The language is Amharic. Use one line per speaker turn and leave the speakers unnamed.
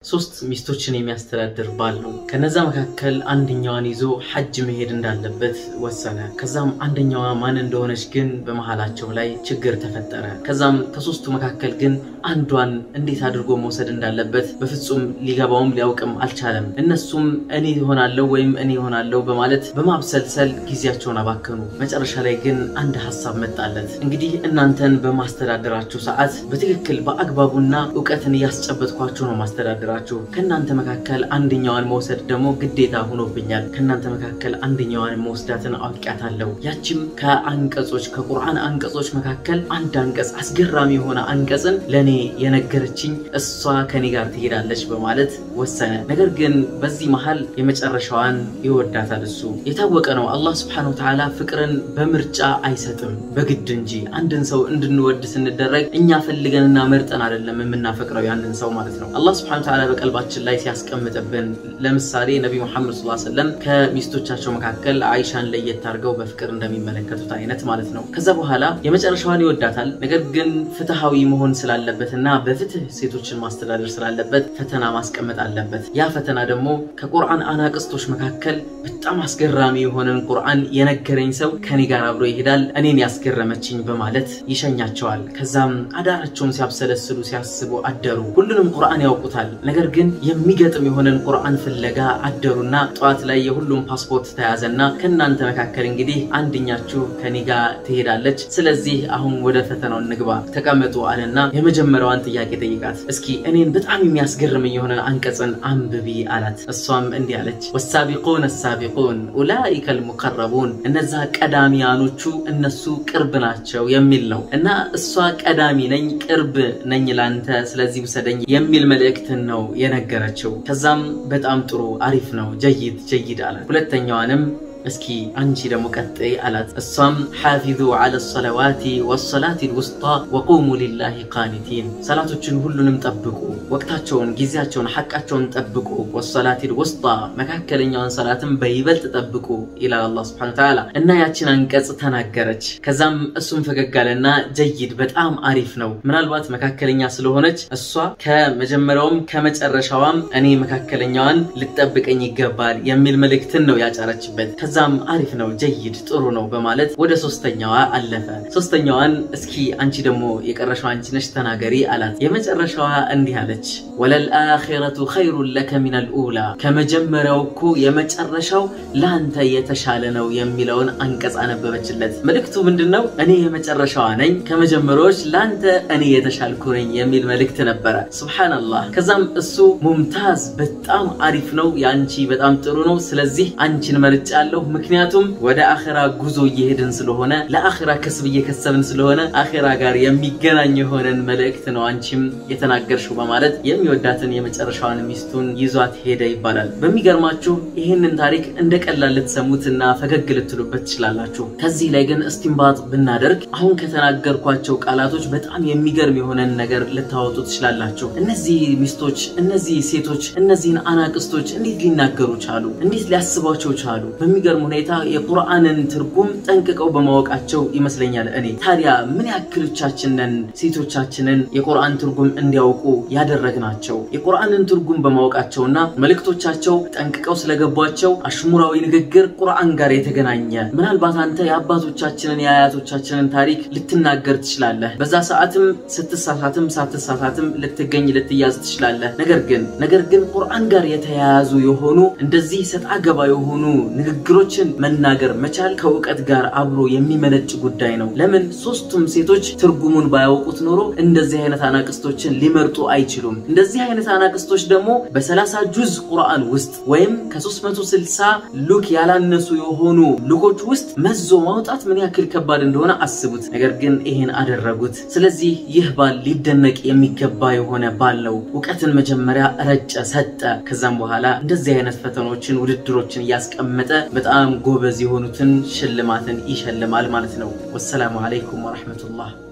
ሶስት ሚስቶችን የሚያስተዳድር ባል ነው። ከነዛ መካከል አንደኛዋን ይዞ ሐጅ መሄድ እንዳለበት ወሰነ። ከዛም አንደኛዋ ማን እንደሆነች ግን በመሃላቸው ላይ ችግር ተፈጠረ። ከዛም ከሶስቱ መካከል ግን አንዷን እንዴት አድርጎ መውሰድ እንዳለበት በፍጹም ሊገባውም ሊያውቅም አልቻለም። እነሱም እኔ ይሆናለሁ ወይም እኔ ይሆናለሁ በማለት በማብሰልሰል ጊዜያቸውን አባከኑ። መጨረሻ ላይ ግን አንድ ሀሳብ መጣለት። እንግዲህ እናንተን በማስተዳደራችሁ ሰዓት በትክክል በአግባቡና እውቀትን እያስጨበጥኳችሁ ነው ማስተዳደራችሁ። ከእናንተ መካከል አንደኛዋን መውሰድ ደግሞ ግዴታ ሆኖብኛል። ከእናንተ መካከል አንደኛዋን መወስዳትን አውቂያታለሁ። ያችም ከአንቀጾች ከቁርአን አንቀጾች መካከል አንድ አንቀጽ አስገራሚ የሆነ አንቀጽን ለእኔ የነገረችኝ እሷ ከኔ ጋር ትሄዳለች በማለት ወሰነ። ነገር ግን በዚህ መሃል የመጨረሻዋን ይወዳታል። እሱ የታወቀ ነው። አላህ ስብሐነሁ ወተዓላ ፍቅርን በምርጫ አይሰጥም በግድ እንጂ። አንድን ሰው እንድንወድ ስንደረግ እኛ ፈልገንና መርጠን አይደለም የምናፈቅረው ያንን ሰው ማለት ነው። አላህ ስብሐነሁ ወተዓላ በቀልባችን ላይ ሲያስቀምጥብን፣ ለምሳሌ ነቢ ሙሐመድ ሰለላሁ ዐለይሂ ወሰለም ከሚስቶቻቸው መካከል አይሻን ለየት አድርገው በፍቅር እንደሚመለከቱት አይነት ማለት ነው። ከዛ በኋላ የመጨረሻዋን ይወዳታል። ነገር ግን ፍትሃዊ መሆን ስላለበትና በፍትህ ሴቶችን ማስተዳደር ስላለበት ፈተና ማስቀመጥ አለበት። ያ ፈተና ደግሞ ከቁርአን አናቅስቶች መካከል በጣም አስገራሚ የሆነን ቁርአን የነገረኝ ሰው ከኔ ጋር አብሮ ይሄዳል፣ እኔን ያስገረመችኝ በማለት ይሸኛቸዋል። ከዛም አዳራቸውን ሲያብሰለስሉ ሲያስቡ አደሩ። ሁሉንም ቁርአን ያውቁታል። ነገር ግን የሚገጥም የሆነን ቁርአን ፍለጋ አደሩና ጠዋት ላይ የሁሉም ፓስፖርት ተያዘና ከእናንተ መካከል እንግዲህ አንድኛችሁ ከኔ ጋር ትሄዳለች። ስለዚህ አሁን ወደ ፈተናው እንግባ ተቀመጡ አለና የመጀመሪያዋን ጥያቄ ጠይቃት። እስኪ እኔን በጣም የሚያስገርመኝ የሆነ አንቀጽን አንብቢ አላት። እሷም እንዲህ አለች፣ ወሳቢቁን ሳቢቁን ኡላኢከ ልሙቀረቡን እነዛ ቀዳሚያኖቹ እነሱ ቅርብ ናቸው የሚል ነው እና እሷ ቀዳሚ ነኝ ቅርብ ነኝ ላንተ ስለዚህ ውሰደኝ የሚል መልእክትን ነው የነገረችው። ከዛም በጣም ጥሩ አሪፍ ነው ጀይድ ጀይድ አላት። ሁለተኛዋንም እስኪ አንቺ ደግሞ ቀጥይ አላት። እሷም ሓፊዙ ዐለ ሰለዋቲ ወሰላት ልውስጣ ወቁሙ ሊላሂ ቃኒቲን ሰላቶችን ሁሉንም ጠብቁ፣ ወቅታቸውን፣ ጊዜያቸውን፣ ሐቃቸውን ጠብቁ። ወሰላት ልውስጣ መካከለኛውን ሰላትን በይበልጥ ጠብቁ ይላል አላህ ስብሐነ ወተዓላ እና ያችን አንቀጽ ተናገረች። ከዛም እሱም ፈገግ አለና ጀይድ በጣም አሪፍ ነው። ምናልባት መካከለኛ ስለሆነች እሷ ከመጀመሪያውም ከመጨረሻዋም እኔ መካከለኛዋን ልጠብቀኝ ይገባል የሚል መልእክትን ነው ያጫረችበት። ከዛም አሪፍ ነው ጀይድ ጥሩ ነው በማለት ወደ ሶስተኛዋ አለፈ። ሶስተኛዋን እስኪ አንቺ ደግሞ የቀረሻው አንቺ ነሽ ተናገሪ አላት። የመጨረሻዋ እንዲህ አለች፣ ወለልአኺረቱ ኸይሩን ለከ ሚነል ኡላ ከመጀመሪያው እኮ የመጨረሻው ለአንተ የተሻለ ነው የሚለውን አንቀጽ አነበበችለት። መልእክቱ ምንድን ነው? እኔ የመጨረሻዋ ነኝ፣ ከመጀመሪያዎች ለአንተ እኔ የተሻልኩ ነኝ የሚል መልእክት ነበረ። ሱብሓነላህ። ከዛም እሱ ሙምታዝ በጣም አሪፍ ነው፣ የአንቺ በጣም ጥሩ ነው፣ ስለዚህ አንቺን መርጫ ያለሁ ምክንያቱም ወደ አኼራ ጉዞ እየሄድን ስለሆነ ለአኼራ ከስብ እየከሰብን ስለሆነ አኼራ ጋር የሚገናኝ የሆነን መልእክት ነው አንቺም የተናገርሽው በማለት የሚወዳትን የመጨረሻዋን ሚስቱን ይዟት ሄደ ይባላል። በሚገርማችሁ ይህንን ታሪክ እንደ ቀላል ልትሰሙትና ፈገግ ልትሉበት ትችላላችሁ። ከዚህ ላይ ግን እስቲንባጥ ብናደርግ አሁን ከተናገርኳቸው ቃላቶች በጣም የሚገርም የሆነን ነገር ልታወጡ ትችላላችሁ። እነዚህ ሚስቶች፣ እነዚህ ሴቶች፣ እነዚህን አናቅስቶች እንዴት ሊናገሩ ቻሉ? እንዴት ሊያስቧቸው ቻሉ? በሚገርም ሁኔታ የቁርአንን ትርጉም ጠንቅቀው በማወቃቸው ይመስለኛል። እኔ ታዲያ ምን ያክሎቻችንን ሴቶቻችንን የቁርአን ትርጉም እንዲያውቁ ያደረግናቸው የቁርአንን ትርጉም በማወቃቸውና መልእክቶቻቸው ጠንቅቀው ስለገቧቸው አሽሙራዊ ንግግር ቁርአን ጋር የተገናኘ ምናልባት አንተ የአባቶቻችንን የአያቶቻችንን ታሪክ ልትናገር ትችላለህ። በዛ ሰዓትም ስትሳሳትም ሳትሳሳትም ልትገኝ ልትያዝ ትችላለህ። ነገር ግን ነገር ግን ቁርአን ጋር የተያያዙ የሆኑ እንደዚህ ሰጣ ገባ የሆኑ ንግግሮችን መናገር መቻል ከእውቀት ጋር አብሮ የሚመነጭ ጉዳይ ነው። ለምን ሶስቱም ሴቶች ትርጉሙን ባያውቁት ኖሮ እንደዚህ አይነት አናቅስቶችን ሊመርጡ አይችሉም። እንደዚህ አይነት አናቅስቶች ደግሞ በሰላሳ ጁዝ ቁርአን ውስጥ ወይም ከ360 ሉክ ያላነሱ የሆኑ ሉኮች ውስጥ መዞ ማውጣት ምን ያክል ከባድ እንደሆነ አስቡት። ነገር ግን ይሄን አደረጉት። ስለዚህ ይህ ባል ሊደነቅ የሚገባ የሆነ ባል ነው። እውቀትን መጀመሪያ ረጨ፣ ሰጠ። ከዛም በኋላ እንደዚህ አይነት ፈተኖችን ውድድሮችን እያስቀመጠ በጣም ጎበዝ የሆኑትን ሽልማትን ይሸልማል ማለት ነው። ወሰላሙ አለይኩም ወረሕመቱላህ